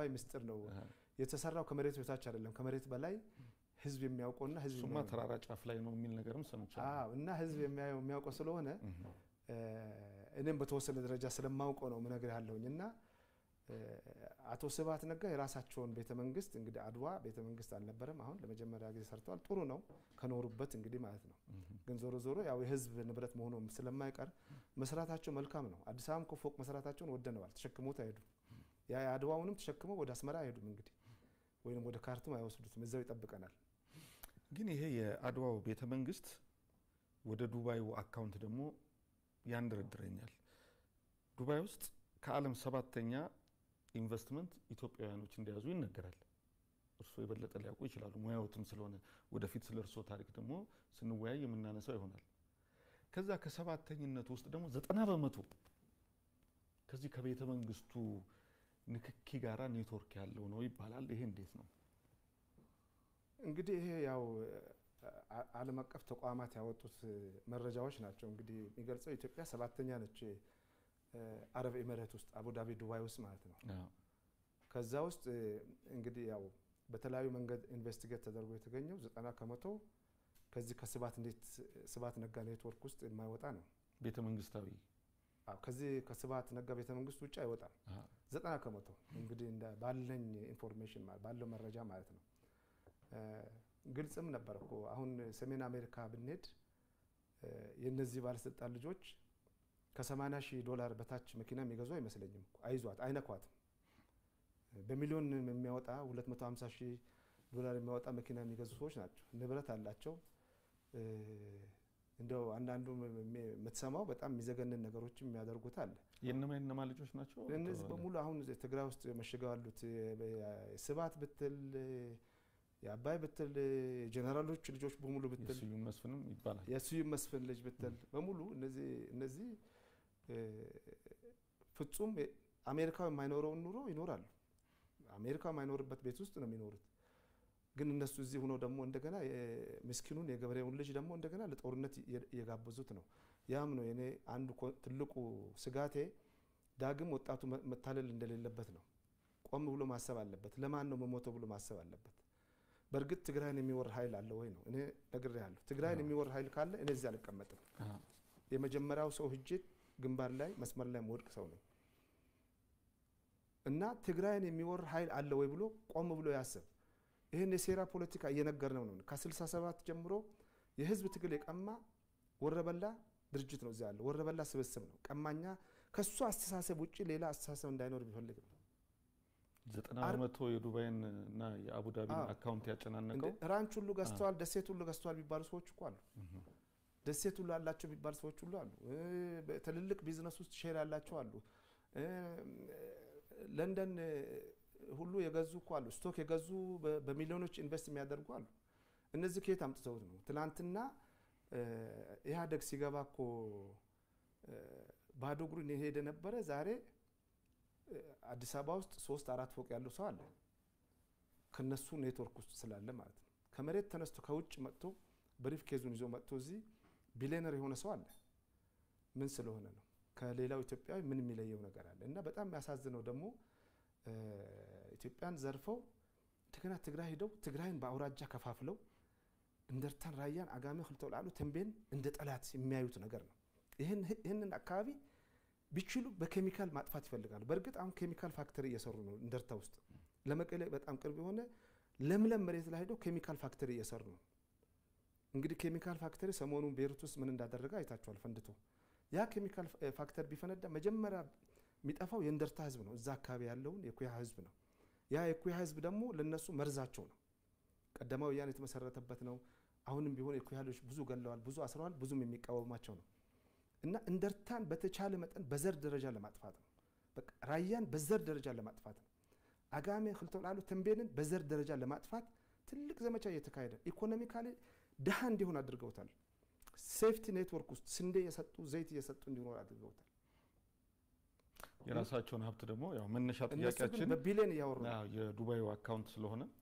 አደባባይ ምስጢር ነው የተሰራው። ከመሬት በታች አይደለም፣ ከመሬት በላይ ህዝብ የሚያውቀውና ህዝብ እሱማ ተራራ ጫፍ ላይ ነው የሚል ነገርም ሰምቻለሁ። አዎ እና ህዝብ የሚያውቀው ስለሆነ እኔም በተወሰነ ደረጃ ስለማውቀው ነው ምነግር ያለሁኝ እና አቶ ስብሀት ነጋ የራሳቸውን ቤተ መንግስት እንግዲህ አድዋ ቤተ መንግስት አልነበረም። አሁን ለመጀመሪያ ጊዜ ሰርተዋል። ጥሩ ነው ከኖሩበት እንግዲህ ማለት ነው። ግን ዞሮ ዞሮ ያው የህዝብ ንብረት መሆኑ ስለማይቀር መስራታቸው መልካም ነው። አዲስ አበባም እኮ ፎቅ መስራታቸውን ወደነዋል። ተሸክሞት አይሄዱም። ያ የአድዋውንም ተሸክመው ወደ አስመራ አይሄዱም እንግዲህ ወይም ወደ ካርቱም አይወስዱትም። እዛው ይጠብቀናል። ግን ይሄ የአድዋው ቤተ መንግስት ወደ ዱባዩ አካውንት ደግሞ ያንደረድረኛል። ዱባይ ውስጥ ከዓለም ሰባተኛ ኢንቨስትመንት ኢትዮጵያውያኖች እንደያዙ ይነገራል። እርስዎ የበለጠ ሊያውቁ ይችላሉ፣ ሙያዎትም ስለሆነ ወደፊት ስለ እርስዎ ታሪክ ደግሞ ስንወያይ የምናነሳው ይሆናል። ከዛ ከሰባተኝነቱ ውስጥ ደግሞ ዘጠና በመቶ ከዚህ ከቤተ መንግስቱ ንክኪ ጋራ ኔትወርክ ያለው ነው ይባላል። ይሄ እንዴት ነው? እንግዲህ ይሄ ያው ዓለም አቀፍ ተቋማት ያወጡት መረጃዎች ናቸው። እንግዲህ የሚገልጸው ኢትዮጵያ ሰባተኛ ነች አረብ ኤሚሬት ውስጥ አቡዳቢ ዱባይ ውስጥ ማለት ነው። ከዛ ውስጥ እንግዲህ ያው በተለያዩ መንገድ ኢንቨስቲጌት ተደርጎ የተገኘው ዘጠና ከመቶ ከዚህ ከስብሀት እንዴት ስብሀት ነጋ ኔትወርክ ውስጥ የማይወጣ ነው። ቤተ መንግስታዊ ከዚህ ከስብሀት ነጋ ቤተ መንግስት ውጭ አይወጣም። ዘጠና ከመቶ እንግዲህ ባለኝ ኢንፎርሜሽን ባለው መረጃ ማለት ነው። ግልጽም ነበር እኮ አሁን ሰሜን አሜሪካ ብንሄድ የእነዚህ ባለስልጣን ልጆች ከ80 ሺህ ዶላር በታች መኪና የሚገዙ አይመስለኝም። አይዟት አይነኳትም። በሚሊዮን የሚያወጣ 250 ሺህ ዶላር የሚያወጣ መኪና የሚገዙ ሰዎች ናቸው። ንብረት አላቸው። እንደው አንዳንዱ የምትሰማው በጣም የሚዘገንን ነገሮችም የሚያደርጉት አለ። የእነማ የእነማ ልጆች ናቸው እነዚህ በሙሉ አሁን ትግራይ ውስጥ መሽገው ያሉት ስብሀት ብትል የአባይ ብትል የጀኔራሎች ልጆች በሙሉ ብትል የስዩም መስፍንም ይባላል የስዩም መስፍን ልጅ ብትል በሙሉ እነዚህ ፍጹም አሜሪካው የማይኖረውን ኑሮ ይኖራሉ። አሜሪካ የማይኖርበት ቤት ውስጥ ነው የሚኖሩት። ግን እነሱ እዚህ ሆነው ደግሞ እንደገና ምስኪኑን የገበሬውን ልጅ ደግሞ እንደገና ለጦርነት እየጋበዙት ነው። ያም ነው የኔ አንዱ ትልቁ ስጋቴ። ዳግም ወጣቱ መታለል እንደሌለበት ነው። ቆም ብሎ ማሰብ አለበት። ለማን ነው መሞተው ብሎ ማሰብ አለበት። በእርግጥ ትግራይን የሚወር ኃይል አለ ወይ ነው እኔ ነግሬሃለሁ። ትግራይን የሚወር ኃይል ካለ እኔ እዚህ አልቀመጥም። የመጀመሪያው ሰው ህጄ ግንባር ላይ መስመር ላይ መወድቅ ሰው ነኝ እና ትግራይን የሚወር ኃይል አለ ወይ ብሎ ቆም ብሎ ያስብ። ይህን የሴራ ፖለቲካ እየነገር ነው ነው ከ67 ጀምሮ የህዝብ ትግል የቀማ ወረበላ ድርጅት ነው እዚያ ያለው ወረበላ ስብስብ ነው ቀማኛ። ከሱ አስተሳሰብ ውጭ ሌላ አስተሳሰብ እንዳይኖር ቢፈልግ ነው። ዘጠና በመቶ የዱባይን እና የአቡዳቢን አካውንት ያጨናነቀው ራንች ሁሉ ገዝተዋል፣ ደሴት ሁሉ ገዝተዋል የሚባሉ ሰዎች እኮ አሉ። ደሴት ሁሉ አላቸው የሚባሉ ሰዎች ሁሉ አሉ። ትልልቅ ቢዝነስ ውስጥ ሼር ያላቸው አሉ። ለንደን ሁሉ የገዙ እኮ አሉ። ስቶክ የገዙ በሚሊዮኖች ኢንቨስት የሚያደርጉ አሉ። እነዚህ ከየት አምጥተውት ነው? ትናንትና ኢህአዴግ ሲገባ እኮ ባዶ እግሩን የሄደ ነበረ። ዛሬ አዲስ አበባ ውስጥ ሶስት አራት ፎቅ ያለው ሰው አለ። ከነሱ ኔትወርክ ውስጥ ስላለ ማለት ነው። ከመሬት ተነስቶ ከውጭ መጥቶ ብሪፍ ኬዙን ይዞ መጥቶ እዚህ ቢሊዮነር የሆነ ሰው አለ። ምን ስለሆነ ነው? ከሌላው ኢትዮጵያዊ ምን የሚለየው ነገር አለ? እና በጣም የሚያሳዝነው ደግሞ ኢትዮጵያን ዘርፈው እንደገና ትግራይ ሂደው ትግራይን በአውራጃ ከፋፍለው እንደርታን፣ ራያን፣ አጋሜ፣ ክልተ ላሉ ተንቤን እንደ ጠላት የሚያዩት ነገር ነው። ይህንን አካባቢ ቢችሉ በኬሚካል ማጥፋት ይፈልጋሉ። በእርግጥ አሁን ኬሚካል ፋክተሪ እየሰሩ ነው እንደርታ ውስጥ ለመቀሌ በጣም ቅርብ የሆነ ለምለም መሬት ላይ ሄደው ኬሚካል ፋክተሪ እየሰሩ ነው። እንግዲህ ኬሚካል ፋክተሪ ሰሞኑን ቤሩት ውስጥ ምን እንዳደረገ አይታችኋል፣ ፈንድቶ ያ ኬሚካል ፋክተሪ ቢፈነዳ መጀመሪያ የሚጠፋው የእንደርታ ህዝብ ነው። እዛ አካባቢ ያለውን የኩያ ህዝብ ነው። ያ የኩያ ህዝብ ደግሞ ለነሱ መርዛቸው ነው። ቀዳማዊ ወያኔ የተመሰረተበት ነው። አሁንም ቢሆን የኩያ ልጆች ብዙ ገለዋል፣ ብዙ አስረዋል፣ ብዙም የሚቃወማቸው ነው። እና እንደርታን በተቻለ መጠን በዘር ደረጃ ለማጥፋት ነው። በቃ ራያን በዘር ደረጃ ለማጥፋት ነው። አጋሜ ክልተ ላሉ ተንቤንን በዘር ደረጃ ለማጥፋት ትልቅ ዘመቻ እየተካሄደ ኢኮኖሚካሊ ድሃ እንዲሆን አድርገውታል። ሴፍቲ ኔትወርክ ውስጥ ስንዴ እየሰጡ ዘይት እየሰጡ እንዲኖር አድርገውታል። የራሳቸውን ሀብት ደግሞ ያው መነሻ እነሱ ግን ጥያቄያችን በቢሊዮን እያወሩ ነው። አዎ፣ የዱባዩ አካውንት ስለሆነ